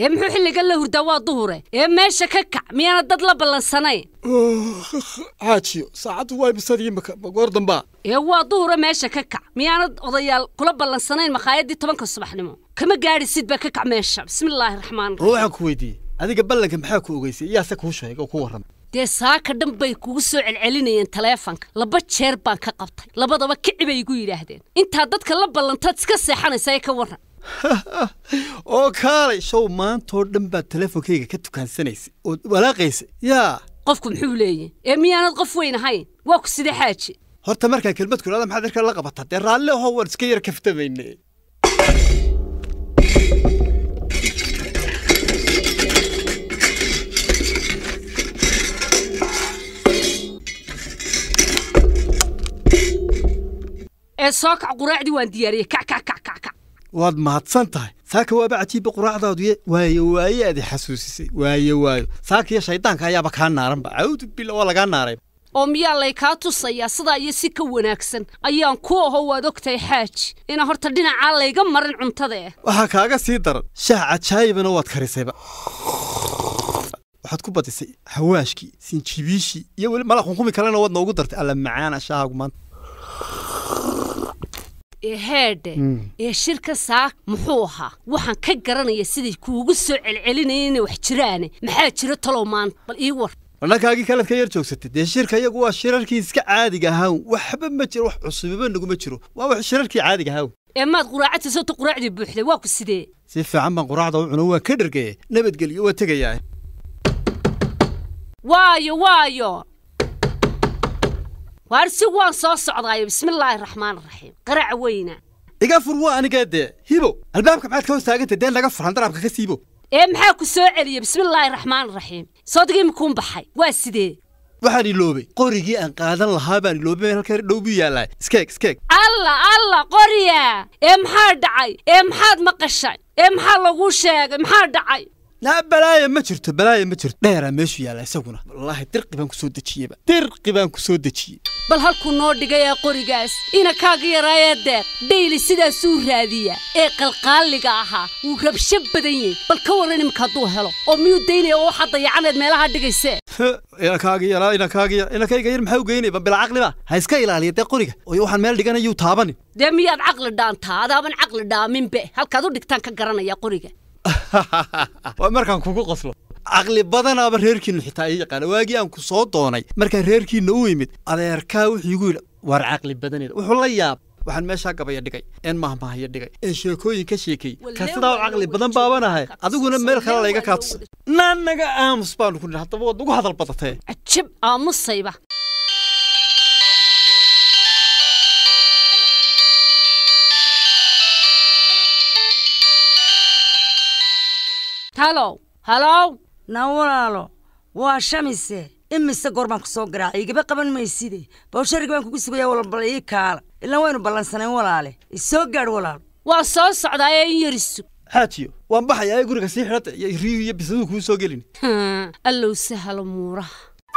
ee muxuu xilligan la hurdaa waa duhure ee meesha ka kac miyaana dad la ballansanayn xaajiyo saacaddu waa imisadii imika ma goor dambaa ee waa duhure meesha ka kac miyaanad odayaal kula ballansanayn makhaayadii tobanka subaxnimo kama gaadhisid baa ka kac meesha bismillaahi raxmaan war waxaan ku weydiiyey adiga ballanka maxaa ku ogeysay iyaase kuu sheega oo ku warramay dee saaka dhan bay kugu soo celcelinayeen taleefanka laba jeer baan ka qabtay labadaba kici bay igu yidhaahdeen intaa dadka la ballantaad iska seexanaysa ee ka warran oo kaalay show maantoo dhan baad teleefonkayga ka tukaansanaysay ood walaaqaysay yaa qofku muxuu leeyahy ee miyaanad qof weyn ahayn waa ku sidee xaaji horta markaan kelmad ku idhahda maxaad irkaa la qabataa dee raalli ahoo waan iska yara kaftamayne ee soo kac quraacdii waan diyaariyey kac kac kac kac kac waad mahadsan tahay saaka waaba cajiibba quraacdaadu ye waayo waaye aad i xasuusisay waayo waayo saaka iyo shaydaanka ayaaba kaa naaranba cawdu bila waa lagaa naaray oo miyaa lay kaa tusayaa sidaa iyo si ka wanaagsan ayaan ku aho waad ogtahay xaaji inaan horta dhinacaa layga marin cuntada eh waxaa kaaga sii daran shaah cajaayibana waad karisayba waxaad ku badisay hawaashkii sinjibiishii iyo weli mala qunqumi kalena waad noogu dartay alla macaana shaahagu maanta ee heedhe ee shirka saak muxuu ahaa waxaan ka garanaya siday kuugu soo celcelinayeen inay wax jiraane maxaa jira talow maanta bal ii war dhankaagii kalead ka yar joogsatay dee shirka iyagu waa shirarkii iska caadiga ahaan waxba ma jiro wax cusubiba naguma jiro waa wax shirarkii caadiga ahaan ee maad quraacadta sawta quraacdii buuxday waa ku sidee si fiican baan quraacda u cuno waa ka dhergeye nabadgelyo waa tegayaa waayo waayo waar si waan soo socdaayo bismillaahi raxmaan raxiim qarac weyna iga fur waa anigaa dee hibo albaabka maxaad ka hoos taagantay dee naga fur handaraabka ka siibo ee maxaa ku soo celiyey bismillaahi raxmaan raxiim soodigii makuun baxay waa sidee waxaan iloobay qorigii aan qaadan lahaa baan iloobay meel halka dhow buu yaallaa iskeeg iskeeg alla alla qorya ee maxaa dhacay ee maxaad maqashay ee maxaa laguu sheegay maxaa dhacay naa balaaya ma jirto balaaya ma jirto dheeraa meeshu yaalla isaguna wallaahi dirqi baan ku soo dejiyeyba dirqi baan ku soo dejiyey bal halkuu noo dhigay ee qorigaas ina kaaga yaraayee deeq dhayli sidaasuu raadiyaa ee qalqaaliga ahaa wuu rabsho badan yahay bal ka warran imika hadduu helo oo miyuu daynaya oo waxaa dayacaneed meelaha dhigaysee inakaaga yaraa inakaaga yar inakayga yar maxaa u geynaya ba bila caqliba ha iska ilaaliya dee qoriga oo waxaan meel dhiganayuu taabani dee miyaad caqli dhaantaa adaaban caqli dhaaminbe halkaad u dhigtaan ka garanaya qoriga waa markaan kugu qoslo caqli badanaaba reerkiinu xitaa ii yaqaana waagii aan ku soo doonay markaan reerkiinna u imid adeerkaa wuxuu igu yidhi war caqli badaneda wuxuu la yaab waxaan meeshaa gabaya dhigay een mahmahaya dhigay een sheekooyin ka sheekeeyey ka sidaa u caqli badan baabanahay adiguna meel kale layga kaa tusay naanaga aamus baanu ku nidhi haddaba waad ugu hadal badatee cajab aamusayba halow halow na walaalo waa shamise imise goor baan ku soo garaacay igaba qaban mayside bawshariga baan kugu sugaya walbal ii kaala ilaan waynu ballansanayn walaale isoo gaadh walaalo waa soo socdaa ee in yarisug xaajiyo waan baxayaa ee guriga sii xidhata iyo riyuhu iyo bisaduu kuu soo gelin allow sahalo muuraha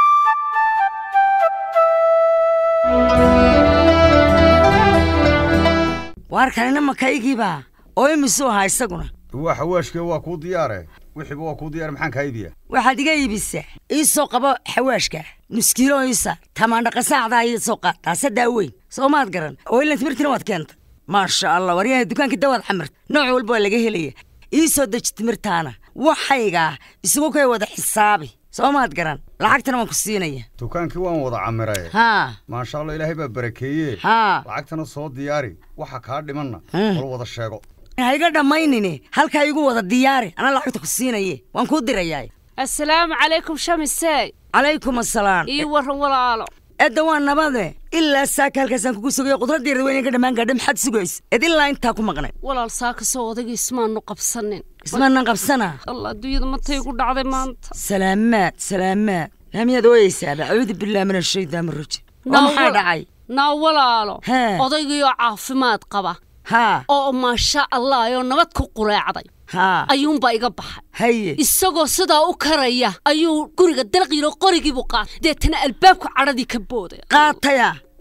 waarkanina makaygiibaa oo imisuu ahaa isaguna waa xawaashkee waa kuu diyaare wixiiba waa kuu diyaare maxaan kaa iibiyaa waxaad iga iibisaa ii soo qabo xawaashka nuskiilo iisa tamaandhaqasaacdaa ii soo qaad taasadaa weyn soo maad garan oo ilan timirtina waad keenta maasha allah waryaha dukaankii dawaad xamirta nooc walba waa laga helaya ii soo deji timirtaana waxaygaa isugu kay wada xisaabi soo maad garan lacagtana waan ku siinaya dukaankii waan wada camiraye haa maasha allah ilaahay baa barakeeye haa lacagtana soo diyaari waxa kaa dhimanna Hmm. wal wada sheego ha iga dhammaynine halkaa igu wada diyaari anaa lacagta ku siinaye waan kuu dirayaa assalaamu calaykum shamisey calaykum assalaam ii warran walaalo edda waa nabade ilaa saaka halkaasaan kugu sugayo qudradeeda weyn ka dhammaan gaadha maxaad sugaysa ed ilaa intaa ku maqnay walaal saaka soo odagii ismaanu qabsanin ismaanan qabsana allah adduunyada matay igu dhacday maanta salaamaad salaamaad laamiyaad ooyeysaaba acuudu billahi min ashaytaan rajim oo Naa maxaa wal- dhacay naa walaalo Hee. odaygiioo caafimaad qaba haa oo maasha allah oo nabad ku quleecday haa ayuunbaa iga baxay haye isagoo sidaa u karaya ayuu guriga dalqiilo qorigiibuu qaatay deetana albaabku cadhadii ka booday qaataya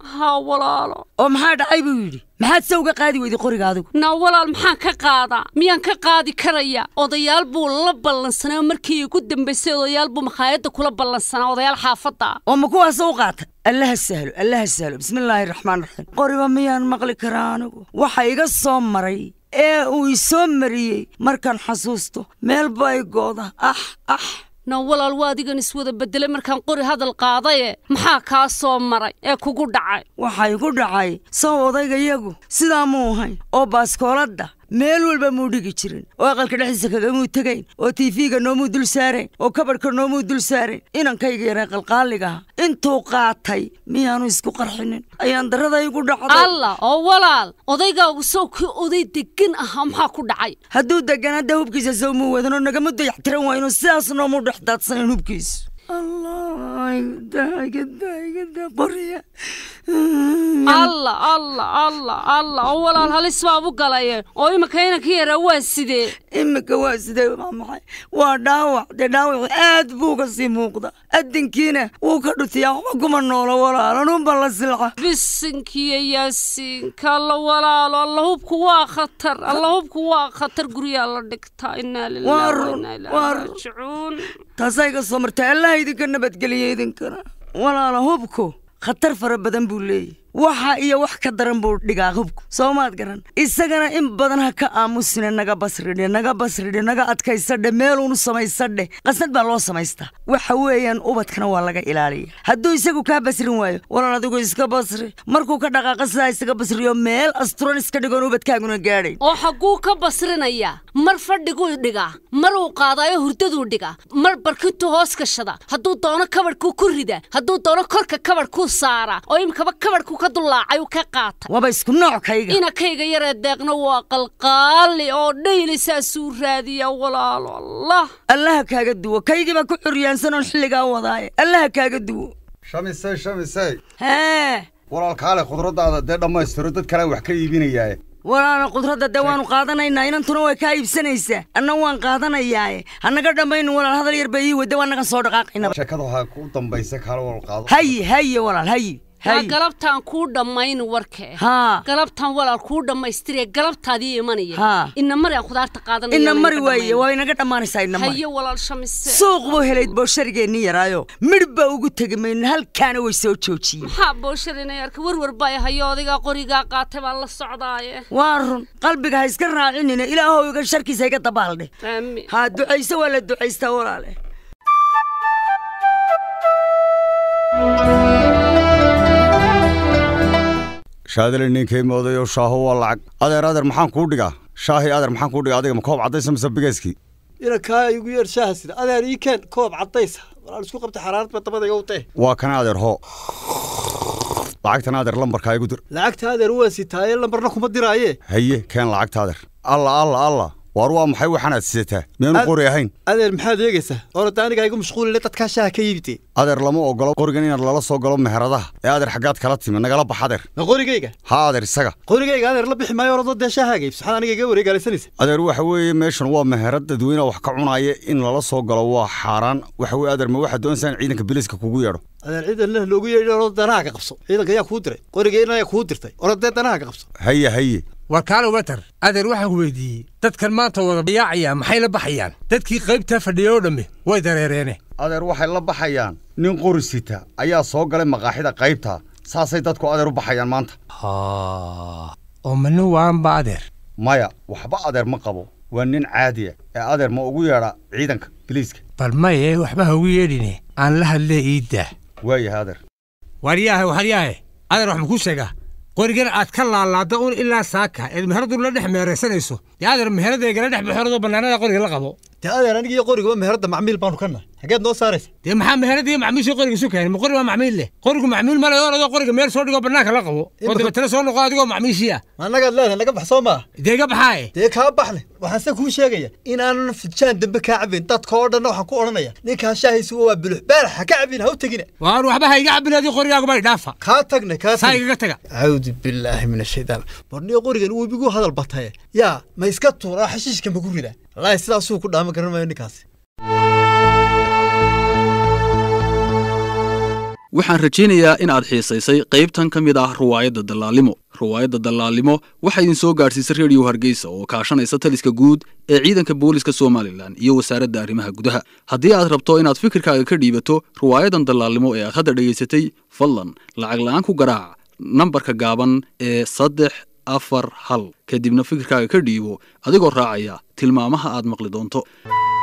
haa walaalo oo maxaa dhacay buu yidhi maxaad se uga qaadi weyday qoriga adigu naa walaal maxaan ka qaadaa miyaan ka qaadi karaya odayaal buu la ballansanaa markii igu dambaysay odayaal buu makhaayadda kula ballansanaa odayaal xaafadda ah oo ma kuwaasa u qaatay allaha sahlo allaha sahlo bismillaahi raxmaan raxiim qoriba miyaan maqli karaa anigu waxa iga soo maray ee uu isoo mariyey markaan xasuusto meel bay gooda ah ah naa walaal waa adigan iswada beddelay markaan qori hadal qaadaye maxaa kaa soo maray ee kugu dhacay waxaa igu dhacay sow odaygayagu sidaa muu ahayn oo baaskooladda meel walba muu dhigi jirin oo aqalka dhexdiisa kagamuu tegayn oo tiifiga noomuu dul saarayn oo kabadhka noomuu dul saarayn inankayga yaree qalqaaligaha intuu qaatay miyaanu isku qarxinin ayaan darrada igu dhacday allah oo walaal odaygaagu sow kii oday deggan ahaa maxaa ku dhacay hadduu degan hadda hubkiisa sow muu wadanoo nagama dayaxtiran waayno sidaas noomuu dhex daadsanan hubkiisu allah igadaigada qoriya allah allah allah allah oo walaal halis baab u galaye oo iminka inanka yaraa waa sidee iminka waa sidee waa maxay waa dhaawac dee dhaawacu aad buu ka sii muuqda adinkiina wuu ka dhutiyaa waxba kuma noolo walaal anuunba la silca bisinkiyo yaasiinka alla walaalo alla hubku waa khatar alla hubku waa khatar guryaa la dhigtaa inaa Waa lillahi wa run, inaa waa ilaahi run. raajicuun taasaa iga soo martay allaha idinka nabadgeliya idinkana walaala hubku khatar fara badan buu leeyahy waxa iyo wax ka daran buu dhigaa hubku soo maad garan isagana in badan ha ka aamusine naga basridhe naga basridhe naga adkaysadhe meeluunu samaysadhe qasnad baa loo samaystaa waxa weeyaan ubadkana waa laga ilaaliya hadduu isagu kaa basrin waayo walaal adigu iska basri markuu ka dhaqaaqa sidaa isaga basriyo meel asturan iska dhigoon ubadkaaguna gaadhayn oo xagguu ka basrinayaa mar fadhiguu dhigaa mar uu qaadaayo hurdaduu dhigaa mar barkintuu hoos gashada hadduu doono kabadhkuu ku ridaa hadduu doono korka kabadhkuu saaraa oo imikaba kabadhkuu ka dulaacay uu ka qaata waaba isku nooc kayga inakayga yaree deeqna waa qalqaali oo dhayli saasuu raadiyaa walaalo allah allaha kaaga duwo kaygiibaa ku xuryaansan oon xilligaa wadaaye allaha kaaga duwo shamisey shamisey hee walaal kaale khudraddaada dee dhammaystiro dad kale wax ka iibinayaaye walaala khudradda dee waanu qaadanaynaa inantuna way kaa iibsanaysaa anna waan qaadanayaaye hanaga dhammaynu walaal hadal yar bay ii wadda waa nagan soo dhaqaaqaynaba sheekada waxaa ku dambaysa kaale walaal qaado haye haye walaal haye waa haye galabtaan kuu dhammayn warkee haa galabtaan walaal kuu dhammaystiree galabtaadii imanaya Haa. ina mari aan khudaarta qaadanaya ina mari waaye waa inaga dhammaanaysaa ina mari haye walaal shamise suuq buu helayd boosharigeenni yaraayo midh baa ugu tegi mayno halkaana way soo joojiyeen maxaa boosharinay arka warwar baa hayo odigaa qorigaa qaatay baan la socdaaye waa run qalbiga ha iska raacinina ilaahow iga sharkiisa iga dabaaldhe aamiin haa ducayso waa la ducaystaa walaale shaadale ninkay moodayo shaaho waa lacag adeer adeer maxaan kuu dhigaa shaahi adeer maxaan kuu dhigaa adiga ma koob caddaysa mise bigeyskii ina kaa igu yeer shaaha sida adeer ii keen koob caddaysa walaal isku qabta xaraarad ba dabada iga utee waa kana adeer hoo lacagtan adeer lambarkaa igu dir lacagta adeer waa sitaaye lambarna kuma diraaye haye keen lacagta adeer alla alla alla waar waa maxay waxaanaad sidataa miyaanu Ad- qori ahayn adeer maxaad eegaysaa orada anigaa igu mashquulile dadkaa shaaha ka iibitee adeer lama ogolo qorigan inaad lala soo galo meheradaha ee adeer xaggaad kala timi nagala bax adeer ma qorigayga ha adeer isaga qorigayga adeer la bixi maayo orado dee shaahaaga iibso maxaad aniga iga wareegaalaysanaysa adeer waxa weeye meeshan waa meherad dadweyne wax ka cunaya in lala soo galo waa xaaraan waxa weye adeer ma waxaad doonaysaa in ciidanka biliiska kugu yeedho adeer ciidanna loogu yeedhi orado danaha ka qabso ciidanka ayaa kuu diray qorigayna ayaa kuu dirtay orodee danaha ka qabso haye haye war kaale watar adeer waxaan ku weydiiyey dadkan maanta wada yaacaya maxay la baxayaan dadkii qaybtaa fadhiya oo dhammi way dareereene adeer waxay la baxayaan nin qori sita ayaa soo galay maqaaxida qaybta saasay dadku adeer u baxayaan maanta oo mana waanba adeer maya waxba adeer ma qabo waa nin caadiya ee adeer ma ugu yeedha ciidanka biliiska bal maye waxba ha ugu yeedhine aan la hadlee iiddaa waayahay adeer waryaahe waryaahe adeer wax makuu sheegaa qorigan aad ka laalaada un ilaa saaka eed meheradu la dhex meeraysanayso dee adeer meheradaygala dhex baxoradoo bannaanada qoriga la qabo dee adeer aniga iyo qorigaba meherada macmiil baanu ka nahay xageed noo saaraysa dee maxaa meheradiiyo macmiishii qoriga isu keenay ma qori waa macmiil leh qorigu macmiil ma leh oradoo qoriga meel soo dhigoo bannaanka la qabo oo Imika- dabeetana soo noqo adigoo macmiishiya ma annagaad leedahay naga bax soo maaha dee ga baxaaye dee kaa baxle waxaan se kuu sheegaya inaanan fidjaan dambe kaa cabin dadka oo dhanna waxaan ku odhanaya ninkaa shaahaysu waa bulux baalax ha ka cabin ha u tegina waar waxba ha iga cabin adii qorigaagu bay dhaafa kaa tagne kaa saa tagne igaga taga acuudu billaahi min ashaytaan barniyo qorigan uu ibigu hadal bataye yaa ma iska tuuraa xashiishka maku ridaa wallaahi sidaasuu ku dhaaman garan maayo ninkaasi waxaan rajaynayaa in aad xiisaysay qaybtan ka mid ah ruwaayadda dallaalimo ruwaayadda dallaalimo waxaa idin soo gaadhsiisay rediyo hargeysa oo kaashanaysa taliska guud ee ciidanka booliska somalilan iyo wasaaradda arrimaha gudaha haddii aad rabto inaad fikirkaaga ka dhiibato ruwaayadan dallaalimo ee aad hadda dhegaysatay fadlan lacag la'aan ku garaac nambarka gaaban ee saddex afar hal kadibna fikirkaaga ka dhiibo adigoo raacaya tilmaamaha aad maqli doonto